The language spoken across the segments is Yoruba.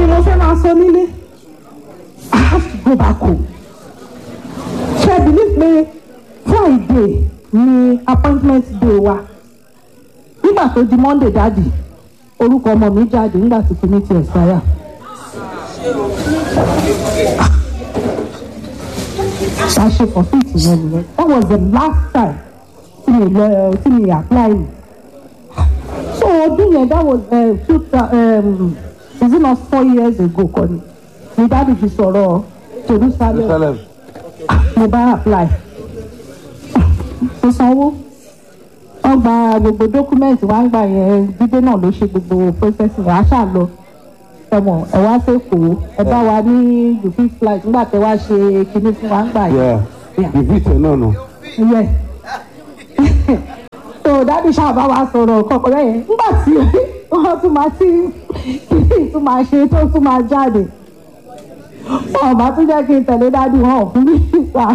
ni mo fẹ́ máa sọ nílé I have to go back home ṣe I believe pé Friday ni appointment day wa nígbà tó di Monday dáàdì orúkọ ọmọ mi jáde nígbà tí kìíní ti expire. ṣàṣe for fit yẹn nìyẹn that was the last time tí mi lọ tí mi apply mi so ọdún yẹn that was uh, two um, is it not four years ago kọ́ ni mi dáàbì fi sọ̀rọ̀ Jerusalem Jerusalem. mo bá apply mo sanwó wọ́n gba gbogbo dọ́kúmẹ́ǹtì wá ń gbà yẹn dídé náà ló ṣe gbogbo processing wàá ṣáà lọ ẹmọ ẹ wá sẹ́kọ̀ọ́ ẹ bá wa ní you fit flight nígbà tẹ wá ṣe kinní fún wa ń gbà yẹn. Yeah. ìfìtẹ̀ náà nù. Yes. so dáàbì ṣáà bá wa sọ̀rọ̀ kọ̀ọ̀kan lẹ́yìn nígbà tí wọ́n tún máa tí kìíní tún máa ṣe tó tún máa jáde wọn bá tún jẹ́ kí n tẹ̀lé dáàbì wọn ò fún mi sísà.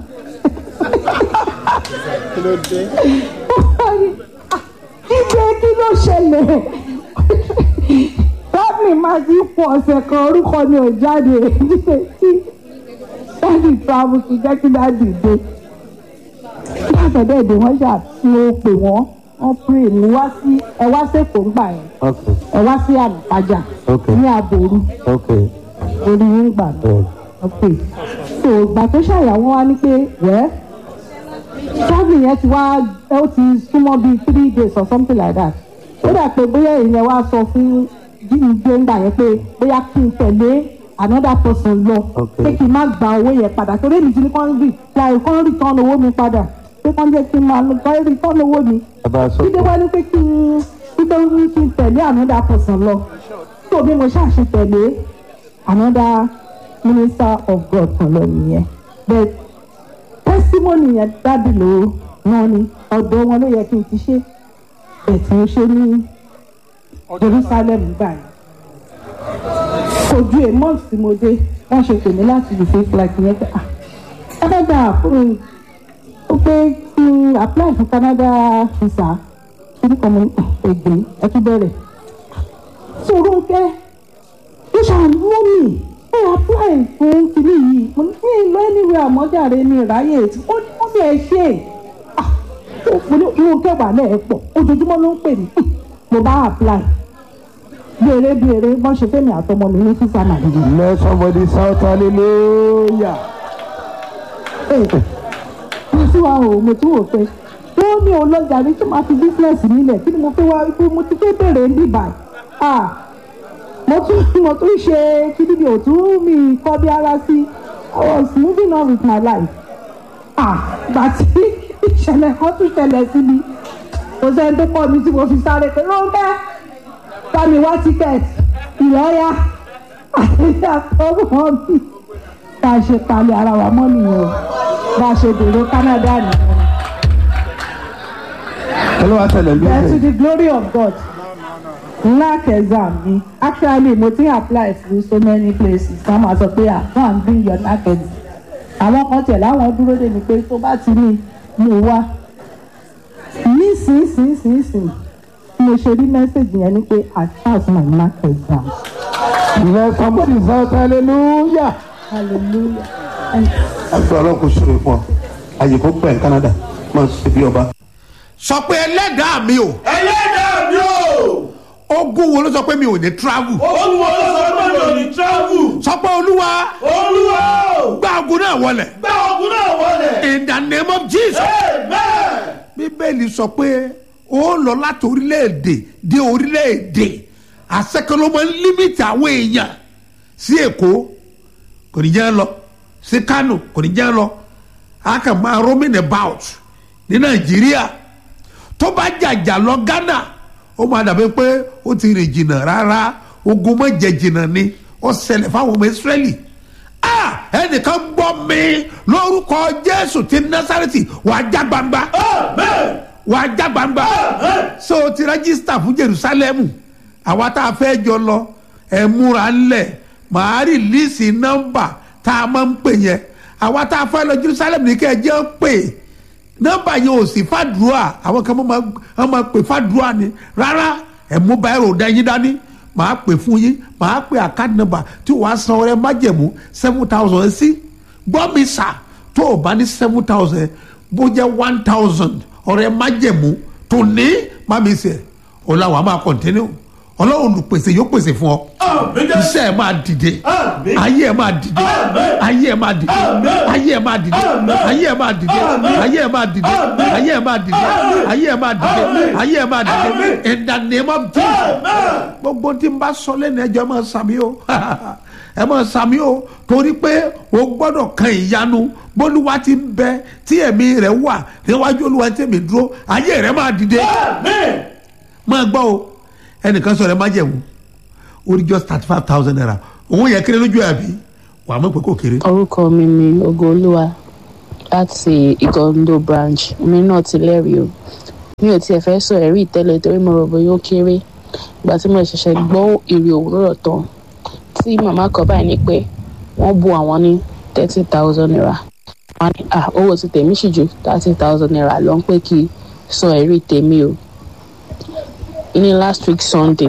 Ìgbé kí ló ṣẹlẹ̀? Dábì máa ti pọ̀ ọ̀sẹ̀ kan orúkọ ni ò jáde tí dáàbì travel ti jẹ́ kí dáàbì dé látọ̀dọ̀ èdè wọn ṣáà tí ó pè wọ́n wọ́n pray ní wá sí ẹ wá sẹ́kọ̀ọ́ ńgbà yẹn Okay. ẹ wá sí àlùpàjà Okay. ní àbòrú Okay. orí yín gbà náà Yeah. ok so ìgbà tó ṣàyàwó wa ní pé wẹ́ travel yẹn ti wá ẹ ó ti súnmọ́ bíi three days or something like that ó dà pé bóyá èèyàn wá sọ fún jíjẹ ńgbà yẹn pé bóyá kí n tẹ̀lé another person lọ Okay. pé kí n má gba owó yẹn padà torí èmi ti ní kán rí láì kán return owó mi padà pé kán jẹ́ kí n máa kán return owó mi Bàbá sọ dídé wá ní pé kí n dídé ní kí n tẹ̀lé another person lọ tó bí mo ṣàṣe tẹ̀lé another minister of God kan lọ nìyẹn but testimony yẹn dábì ló rán ni ọ̀dọ̀ wọn ló yẹ kí n ti ṣe bẹ̀tì ń ṣe ní Jerusalem gbà yẹn kò ju a month tí mo dé wọ́n ṣe pè mí láti lè fake like yẹn pé ah Canada fún ó pé kí n apply fún Canada visa kí ni kan mo ègbè ẹ tún bẹ̀rẹ̀ sọ̀rọ̀ kẹ́ ó ṣàánú mi ẹ apply fún kinní yìí mo ní kí n lọ anywhere àmọ́jàre mi ráyè ó ní wọ́n bí ẹ ṣe ah mo ní irun kẹwàá náà ẹ pọ̀ ojoojúmọ́ ló ń pè mí mo bá apply béèrè béèrè wọ́n ṣe fẹ́mi àtọmọ mi ní físà nàìjíríà. Let somebody shout hallelujah. mo tún wá o mo tún wò pé ó ní olójà rí tó máa fi bísíǹsì nílẹ̀ kí ni mo fẹ́ wá pé mo ti fẹ́ bẹ̀rẹ̀ ń bìbà ah mo tún mo tún ṣe kíni mi ò tún mi kọ́ bí ara sí I was moving on with my life ah gbà tí ìṣẹ̀lẹ̀ kan tún ṣẹlẹ̀ sí mi kò sẹ́ni tó kọ́ mi tí mo fi sáré pé Rónkẹ́ bá mi wá tíkẹ́ẹ̀tì ìlọ́yà àti àtọ́wọ́ mi bá a ṣe palẹ̀ ara wa mọ́ nìyẹn o bá a ṣe dèrò Canada nìyẹn. Olúwa tẹ̀lé bí Then to ẹ̀sẹ̀. the glory of God knack exam mi actually mo ti apply for so many places ká máa sọ pé ah go and bring your knack exam àwọn kan tẹ̀ láwọn dúró dé mi pé tó bá ti ní mo wá nísinsìnyìnsìn mo ṣe rí mẹ́sẹ̀gì yẹn ni pé I pass my knack exam Let somebody shout hallelujah. hallelujah. And Àgbẹ̀ ọlọ́run kò ṣòro fún ọ. Àyè kò gbà ní Canada. Máa ṣe bí ọba. sọ pé ẹlẹ́dàá mi o ẹlẹ́dàá mi ò ogún wo ló sọ pé mi ò ní travel ogun wo ló sọ pé mi ò ní travel sọ pé olúwa olúwa ò gbá ogun náà wọlẹ̀ gbá ogun náà wọlé in the name of Jesus amen bíbélì sọ pé ó lọ láti orílẹ̀-èdè dé orílẹ̀-èdè àṣekọlọmọ límìtì àwọn èèyàn sí èkó kò ní jẹ́ lọ sí kánò kò ní jẹ́ lọ a kàn máa roaming about ní nàìjíríà tó bá jàjà lọ ghana ó máa dàbí pé ó ti rìn jìnnà rárá ogun mọ̀ jẹ jìnnà ni ó ṣẹlẹ̀ fáwọn ọmọ israẹli ah ẹnìkan gbọ́ mi lórúkọ jésù ti násàrẹ́tì wàá já gbangba amen wàá já gbangba so o ti rẹ́gísítà fún jerusalemu àwa tá a fẹ́ jọ lọ ẹ̀ múra ńlẹ̀ màá rìlíìsì nọ́mbà tá a máa ń pè yẹn àwa tá a fẹ́ lọ jerusalem ní kẹ́ ẹ jẹ́ ń pè nọ́mbà yẹn ò sí fàdúrà àwọn kan máa máa pè fàdúrà ni rárá ẹ̀ mú báyìí rò dẹ́yìn dání màá pè fún yín màá pè àkáàdì nọ́mbà tí wàá san ọrẹ májẹ̀mú seven thousand sí gbọ́ mi sà tó o bá ní seven thousand bó jẹ́ one thousand ọrẹ májẹ̀mú tó ní má mi sẹ̀ ọ la wàá máa kọ̀ntínú ọlọ́run olùpèsè yóò pèsè fún ọ Àmín Jésù. iṣẹ́ ẹ̀ máa dìde Àmín. ayé ẹ̀ máa dìde Àmín. ayé ẹ̀ máa dìde Àmín. ayé ẹ̀ máa dìde Àmín. ayé ẹ̀ máa dìde Àmín. ayé ẹ̀ máa dìde Àmín. ayé ẹ̀ máa dìde Àmín. ayé ẹ̀ máa dìde Àmín. ayé ẹ̀ máa dìde Àmín. in the name of Jesus Amen. gbogbo tí n bá sọ lẹ́nu ẹjọ́ ẹ máa sàmì o ẹ máa sàmì o torí pé o gbọ́dọ̀ kan ìyanu bólúwa ti ń bẹ tí ẹ̀mí rẹ̀ wà níwájú olúwa tí èmi dúró ayé rẹ̀ máa dìde Amen. máa gbọ́ o ẹnìkan sọ̀rọ̀ ẹ má jẹ̀wò ó rí just thirty five thousand naira òun yẹ kéré lójú ẹ̀ àbí wàá mọ̀ pé kò kéré. orúkọ mi ni ogolúwa láti ìgọ́ndó branch mi náà ti lẹ́rìí o mi ò tiẹ̀ fẹ́ sọ ẹ̀rí ìtẹ́lẹ̀ torí mo rò bóyá ó kéré ìgbà tí mo ṣẹ̀ṣẹ̀ gbọ́ ìrì òwúrọ̀ tán tí màmá kan báyìí ní pé wọ́n bu àwọn ní thirty thousand naira wọ́n ní ah owó ti tèmi sì ju thirty thousand naira lọ ń pé kí n sọ ẹ̀rí tèmi o ní last week sunday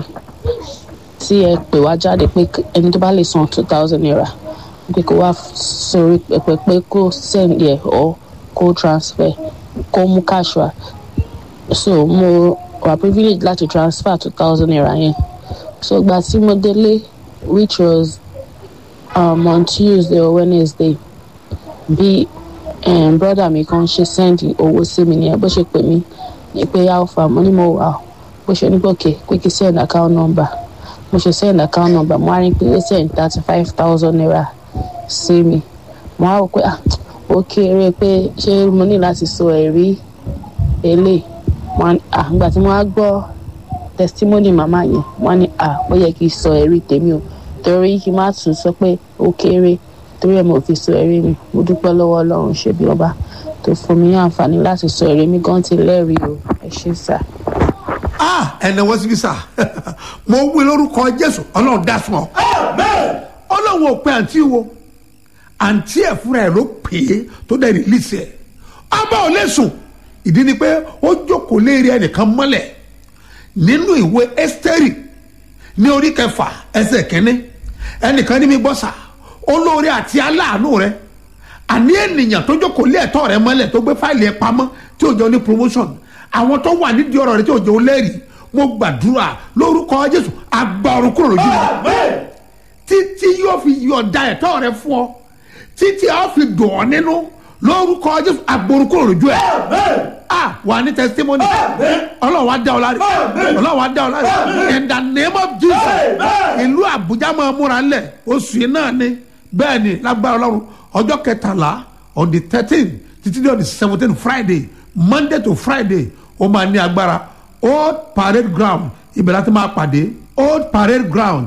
tí ẹ pè wá jáde pé ẹni tó bá lè san two thousand naira pé kó wá sórí pẹpẹ pé kó send yẹ ọ kó transfer kó mú cash wá so mo wà privilege láti transfer two thousand naira yẹn so ìgbà tí mo délé which was um, on tuesday or wednesday bí um, brother mi kan ṣe send owó sí mi nìyẹn bó ṣe pè mí ní pé alpha mo ní mo wà ó bó ṣe ní gòkè pé kí send account number mo ṣe send account number mo á rí pé ó send thirty five thousand naira sí mi mo á rò pé ah ó kéré pé ṣé mo ní láti sọ ẹ̀rí eléyìí mo á ah nígbà tí mo á gbọ́ testimony màmá yẹn mo á ní ah ó yẹ kí n sọ ẹ̀rí tèmi o torí kí n má tún sọ pé ó kéré torí ẹ̀ mo fi sọ ẹ̀rí mi mo dúpẹ́ lọ́wọ́ ọlọ́run ṣe bí ọba tó fún mi ní àǹfààní láti sọ ẹ̀rí mi gan ti lẹ́rìí o ẹ ṣé sà. ah ẹnẹ wọ́n síbi sá mo wí lórúkọ jésù ọlọ́run dá fún ọ Amen. ọlọ́run ò pe àǹtí wo àǹtí ẹ̀ fúnra ẹ̀ ló pè é tó dẹ̀ rìlíìsì ẹ̀ ọba ò lè sùn ìdí ni pé ó jókòó léèrè ẹnìkan mọ́lẹ̀ nínú ìwé ẹ́sítẹ́rì ní orí kẹfà ẹsẹ̀ kínní ẹnìkan ní mi gbọ́ sà olóore àti aláàánú rẹ àní ènìyàn tó jókòó lé ẹ̀tọ́ rẹ mọ́lẹ̀ tó gbé fáìlì ẹ̀ pamọ́ tí ò jẹ́ ní promotion àwọn tó wà nídìí ọ̀rọ̀ rẹ tí ò jẹ́ olẹ́rìí mo gbàdúrà lórúkọ jésù àgbà ọ̀run kúrò lójú rẹ Amen. títí yóò fi yọ̀ǹda ẹ̀tọ́ rẹ fún ọ títí a ó fi dùn ọ́ nínú lórúkọ jésù àgbòrò kúrò lójú ẹ̀ Amen. ah wà ní testimony Amen. ọlọ́run wa dá ọ láre Amen. ọlọ́run wa dá ọ láre Amen. in the name of jesus Amen. ìlú àbújá máa múra ńlẹ̀ oṣù yìí náà ni bẹ́ẹ̀ ni lágbára ọlọ́run ọjọ́ kẹtàlá on the thirteen títí dé on the seventeen friday monday to friday ó máa ní agbára old parade ground ibẹ̀ láti máa pàdé old parade ground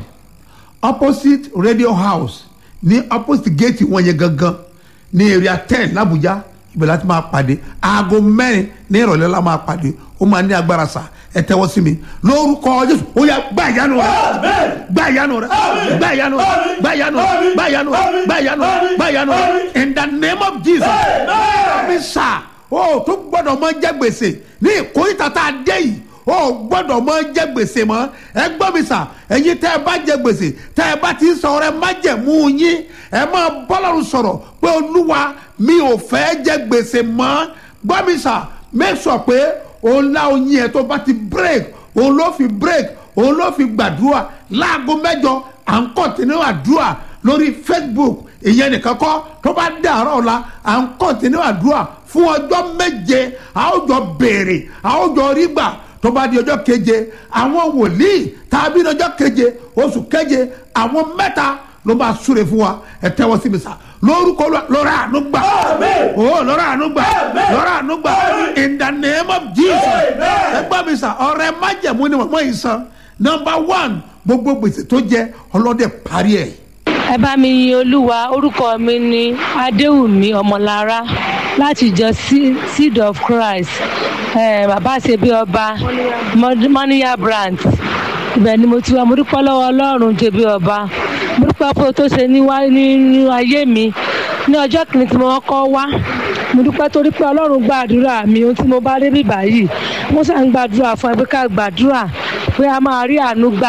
opposite radio house ní opposite gate wọn yẹn gangan ní area ten làbújá ibẹ̀ láti máa pàdé aago mẹ́rin ní ìrọ̀lẹ́ la máa pàdé ó máa ní agbára sa ẹ tẹ́wọ́ sí mi lórúkọ jésù ó yá gbá ìyanu rẹ Amen. gbá ìyanu rẹ Àmín. gbá ìyanu rẹ Àmín. gbá ìyanu rẹ Àmín. gbá ìyanu rẹ Àmín. gbá ìyanu rẹ Àmín. gbá ìyanu rẹ Àmín. in the name of jesus Amen. mi sà ó tó gbọ́dọ̀ mọ jẹ gbèsè ní ìkórìtà tá a dé yìí ó gbọ́dọ̀ mọ jẹ gbèsè mọ́ ẹ gbọ́ mi sà ẹ̀yin tẹ́ ẹ bá jẹ gbèsè tẹ́ ẹ bá ti sọ ọ̀rẹ́ má jẹ mú yín ẹ máa bọ́lọ́run sọ̀rọ̀ pé olúwa mi ò fẹ́ jẹ gbèsè mọ́ gbọ́ mi sà make sure pé òun lá oyin ẹ̀ tó bá ti break òun ló fi break òun ló fi gbàdúrà láago mẹ́jọ à ń kọ́ntínú àdúrà lórí facebook ìyẹn nìkan kọ́ tó bá dàárọ̀ ọ̀la à ń kọ́ntínú àdúrà fún ọjọ́ méje a ó jọ béèrè a ó jọ rí gbà tó bá di ọjọ́ keje àwọn wòlíì tàbí ní ọjọ́ keje oṣù keje àwọn mẹ́ta ló máa súre fún wa ẹ tẹ́wọ́ sí mi sá lórúkọ Olúwa, lọ́ra àánú gbà Amen. ó lọ́ra àánú gbà Amen. lọ́ra àánú gbà Amen. in the name of jesus Amen. ẹ gbọ́ mi sá ọ̀rẹ́ májẹ̀mú ni màmá yìí san number one gbogbo gbèsè tó jẹ ọlọ́dẹ parí ẹ̀ ẹ bá mi yin olúwa orúkọ mi ni adéwùmí ọmọlára láti ìjọ Se- seed of christ eh, bàbá ṣebí ọba mọ́níyà branch ibẹ̀ ni mo ti wá mo dúpẹ́ lọ́wọ́ ọlọ́run ṣebí ọba mo dúpẹ́ fún ohun tó ṣe níwá- nínú ayé mi ní ọjọ́ kìíní tí mo kọ́ wá mo dúpẹ́ torí pé ọlọ́run gbàdúrà mi ohun tí mo bá dé bíbá yìí mo sàn ń gbàdúrà fún ẹ pé ká gbàdúrà pé a máa rí àánú gbà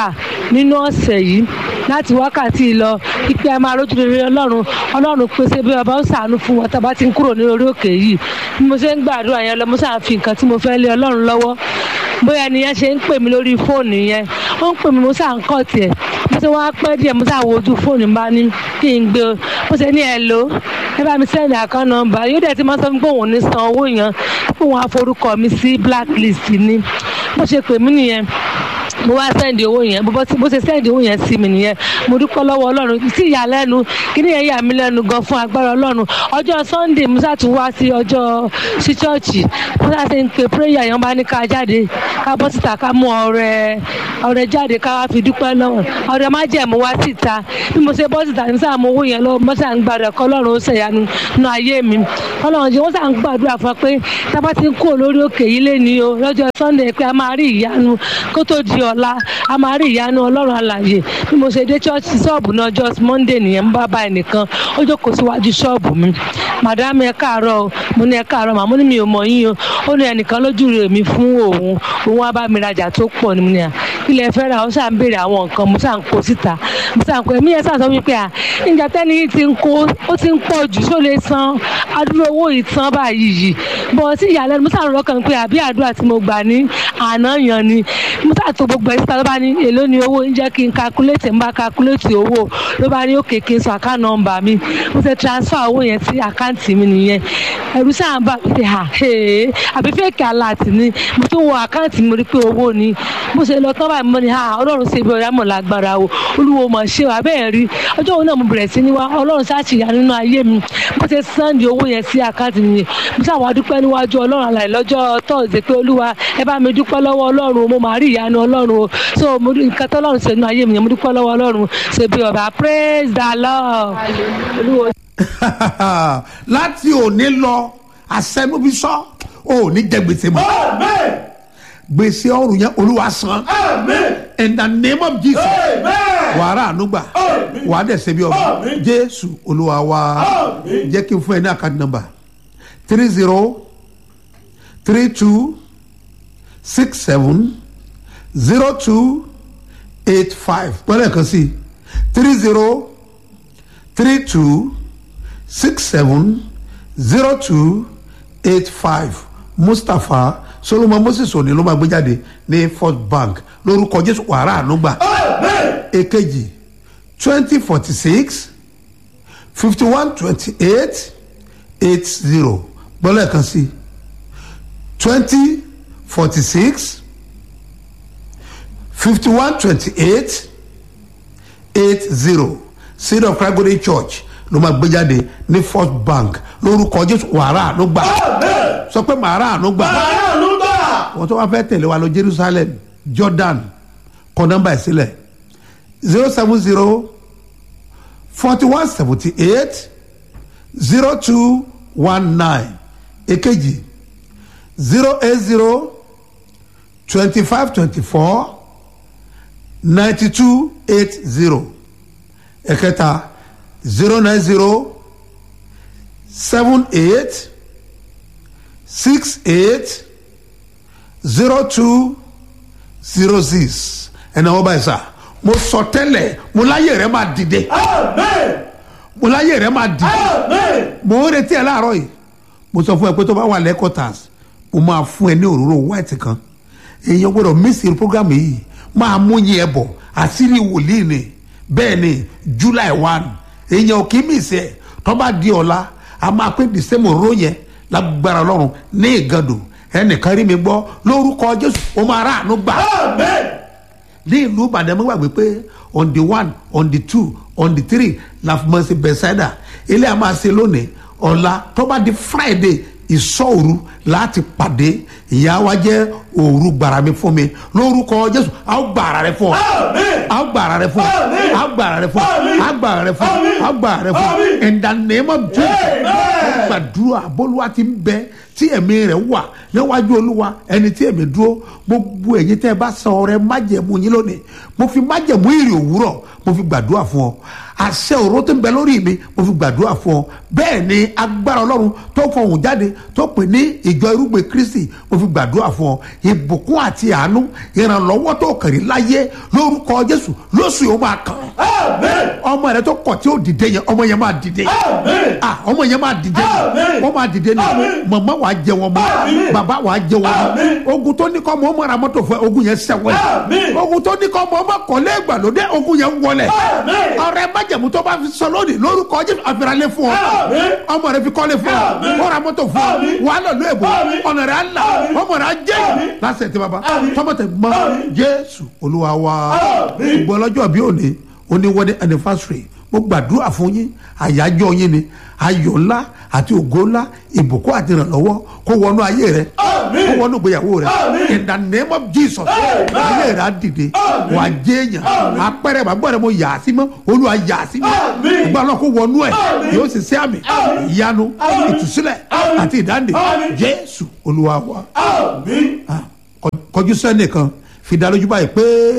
nínú ọ̀sẹ̀ yìí láti wákàtí lọ ipe ẹ máa rójú rere ọlọ́run ọlọ́run pèsè bí ọba ó ṣàánú fún wọn tábà ti ń kúrò ní orí òkè yìí bí mo ṣe ń gbàdúrà yẹn lọ mo ṣáà fi nǹkan tí mo fẹ́ lé ọlọ́run lọ́wọ́ bóyá ẹni yẹn ṣe ń pè mí lórí fóònù yẹn ó ń pè mí mo ṣáà ń kọ́ tiẹ̀ mo ṣe wá pẹ́ díẹ̀ mo ṣáà wo ojú fóònù bá ní kí n gbé o mo ṣe ní ẹ lò ẹ bá mi sẹ́ndì àkán nọ́mbà yóò dẹ̀ ti máa sọ fún mi pé òun ò ní san owó yẹn pé òun á forúkọ mi sí blacklist ni bó ṣe pè mí nìyẹn mo wá sẹ́ndì owó yẹn bó bó ṣe sẹ́ndì owó yẹn sí mi nìyẹn mo dúpẹ́ lọ́wọ́ ọlọ́run sí ìyàlẹ́nu kíní yẹn yà mí lẹ́nu gan fún agbára ọlọ́run ọjọ́ sunday musa tún wá sí ọjọ́ sí chọ́ọ̀chì musa ṣe ń pe prayer yẹn bá ní ká jáde ká bọ́ síta ká mú ọrẹ ọrẹ jáde ká wá fi dúpẹ́ lọ́wọ́ ọrẹ má jẹ́ mo wá síta bí mo ṣe bọ́ síta ní sáà mo owó yẹn lọ mo sà ń gbàdúrà kọ́ ọlọ́run ó ṣèyanu nínú ayé mi ọlọ́run jẹ́ wọ́n sà ń gbàdúrà fún wa pé tábà ti ń kó lórí òkè yìí lé ní o lọ́jọ́ sunday pé a máa rí ìyanu kó tó di ọ̀la a máa rí ìyanu ọlọ́run alàyè bí mo ṣe dé church ṣọ́ọ̀bù náà just monday nìyẹn ń bá bá ẹnìkan ó jókòó síwájú ṣọ́ọ̀bù mi madam ẹ káàárọ̀ o mo ní ẹ káàárọ̀ màmú ni mi ò mọ̀ yín o ó ní ẹnìkan lójú rẹ̀ mi fún òun òun wá bá mi rajà tó pọ̀ ní mo ní à ilẹ̀ fẹ́ ra ó ṣà ń béèrè àwọn nǹkan mo ṣà ń kó síta mo ṣà ń kó ẹ̀mí yẹn ṣà sọ wípé à níjà tẹ́ni yìí ti ń kó ó ti ń pọ̀ jù ṣó lè san adúrò owó yìí tán báyìí yìí bọ̀ sí ìyàlẹ́nu mo ṣà ń rọ́kàn pé àbí àdúrà tí mo gbà ní àná yan ni mo ṣà tó gbogbo ẹ̀ síta ló bá ní èló ni owó ń jẹ́ kí n calculate ń bá calculate owó ló bá ní òkè kí n sọ account number mi mo ṣe transfer owó yẹn sí àkáǹtì mi nìyẹn ẹ̀rù ṣáà ń bà mí pé à àbí fake alert ni mo tún wo àkáǹtì mi rí pé owó ni mo ṣe lọ tán báyìí mo ní ọlọ́run ṣe bí ọ̀yá mọ̀ lágbára o olúwo mọ̀ ṣe wà bẹ́ẹ̀ rí ọjọ́ òun náà mo bẹ̀rẹ̀ sí ní wá ọlọ́run ṣáàṣìyà nínú ayé mi mo ṣe sànni owó yẹn sí àkáǹtì mi mo ṣàwọn adúpẹ́ níwájú ọlọ́run àlàyé lọ́jọ́ tọ́ọ̀sì pé olúwa ẹ bá mi dúpẹ́ lọ́wọ́ ọlọ́run mo máa rí ìyanu ọlọ́run o so mo nǹkan tọ́lọ́run ṣe nínú ayé mi yẹn mo dúpẹ́ lọ́wọ́ ọlọ́run ṣe bí ọba praise the lord olúwo láti òní lọ àṣẹnubíṣọ ò ní jẹ gbèsè mọ́ Amen. gbèsè ọrùn yẹn olúwa san Amen. in the name of jesus Amen. wàrà ànúgbà Àmín. wàá dẹ̀ ṣe bí ọba Àmín. jésù olúwa wa Àmín. jẹ́ kí n fún ẹ ní àkáǹtì nọ́mbà three zero three two six seven zero two eight five pẹ́lẹ́ kan sí three zero three two six seven zero two eight five mustapha solomon moses òní ló máa gbé jáde ní first bank lórúkọ jésù wàrà ànúgbà Amen. èkejì twenty forty six fifty one twenty eight eight zero gbọ́dọ̀ kan sí twenty forty six fifty one twenty eight eight zero seed of christ golden church ló máa gbé jáde ní first bank lórúkọ jésù wàrà àánú gbà Amen. sọ pé màrà àánú gbà Àánú gbà. wọ́n tó wá fẹ́ tẹ̀lé wa lọ jerusalem jordan kọ nọ́mbà ẹ̀ sílẹ̀ zero seven zero forty one seventy eight zero two one nine èkejì zero eight zero twenty five twenty four ninety two eight zero ẹ̀kẹta zero nine zero seven eight six eight zero two zero six ẹnna wọn báyìí sá mo sọ tẹ́lẹ̀ mo láyé rẹ máa dìde Amen. mo láyé rẹ máa dìde Amen. mo ń retí ẹ láàárọ̀ yìí mo sọ fún ẹ pé tó bá wà lẹ́kọ̀tàs mo máa fún ẹ ní òróró white kan èèyàn gbọ́dọ̀ mísì program yìí máa mú yín ẹ bọ̀ àṣírí wòlíì ni bẹ́ẹ̀ ni july one èèyàn kì í mísì ẹ tó bá di ọ̀la a máa pé december òróró yẹn lágbára ọlọ́run ní ìgàdò ẹnìkan rí mi gbọ́ lórúkọ jésù ó máa rà àánú gbà Amen. ní ìlú ìbàdàn mo gbàgbé pé on the one on the two on the three la fi mọ̀ sí bẹ̀sẹ̀dà ilé a máa ṣe lónìí ọ̀la tó bá di friday ìsọ̀òru láti pàdé ìyá wa jẹ́ òru gbàrà mi fún mi lórúkọ jésù a ó gbàrà rẹ fún ọ Amen. a ó gbàrà rẹ fún ọ Àmín. a ó gbàrà rẹ fún ọ Àmín. a ó gbàrà rẹ fún ọ Àmín. a ó gbàrà rẹ fún ọ Àmín. in the name of jesus Amen. gbàdúrà bólúwa ti ń bẹ tí ẹ̀mí rẹ̀ wà níwájú olúwa ẹni tí ẹ̀mí dúró gbogbo ẹ̀yin tẹ́ ẹ bá san ọrẹ májẹ̀mú yín lónìí mo fi májẹ̀mú ìrì òwúrọ̀ mo fi gbàdúrà fún ọ àṣẹ òró tó ń bẹ lórí mi mo fi gbàdúrà fún ọ bẹ́ẹ̀ ni agbára ọlọ́run tó fọhùn jáde tó pè ní ìjọ irúgbìn kristi mo fi gbàdúrà fún ọ ìbùkún àti àánú ìrànlọ́wọ́ tó kàrí láyé lórúkọ jésù lóṣù yóò máa kàn Amen. ọmọ rẹ tó kọ̀ tí ó dìde yẹn ọmọ yẹn máa dìde Amen. ah ọmọ yẹn máa dìde Amen. wọ́n máa dìde ni Amen. màmá wàá jẹ wọn mọ́ Amen. bàbá wàá jẹ wọn mọ́ Amen. ogun tó ní kọ́ mọ́ ọmọ ara mọ́tò fún ẹ ogun yẹn sẹ́wọ́n Amen. ogun tó ní kọ́ mọ́ ọmọ kọ́lé ìgbàlódé ogun yẹn wọlẹ̀ Amen. ọ̀rẹ́ májẹ̀mú tó bá fi sọ lónìí lórúkọ jésù àfìràlẹ̀ fún ọ Amen. ọmọ rẹ fi kọ́lé fún ọ Amen. wọ́n ra mọ́tò fún ọ Amen. wàá lọ lóye bò Amen. ọ̀nà rẹ̀ á là Amen. ọmọ rẹ̀ á jẹ́ Amen. lásẹ̀ tí baba Amen. tọmọtẹ mọ Amen. jésù olúwa wa Amen. gbogbo ọlọ́jọ́ bí òní òní wedding anniversary mo gbàdúrà fún yín àyájọ́ yín ni ayọ̀ ńlá àti ògo ńlá ìbùkún àti ìrànlọ́wọ́ kó wọnú ayé rẹ Amen. kó wọnú ìgbéyàwó rẹ Amen. in the name of jesus Amen. ayé rẹ á dìde Amen. wà á jẹ́ èèyàn Amen. apẹ̀rẹ̀ bàbá rẹ mo yà á sí mọ́ olúwa yà á sí mọ́ Amen. ìgbà náà kó wọnú ẹ̀ Amen. yóò sì sí àmì Amen. ìyanu Amen. ìtúsílẹ̀ Amen. àti ìdáǹdè Amen. jésù olúwa wa Amen. Ah, kọ- kọjú sẹ́nìkan fi dá lójú báyìí pé.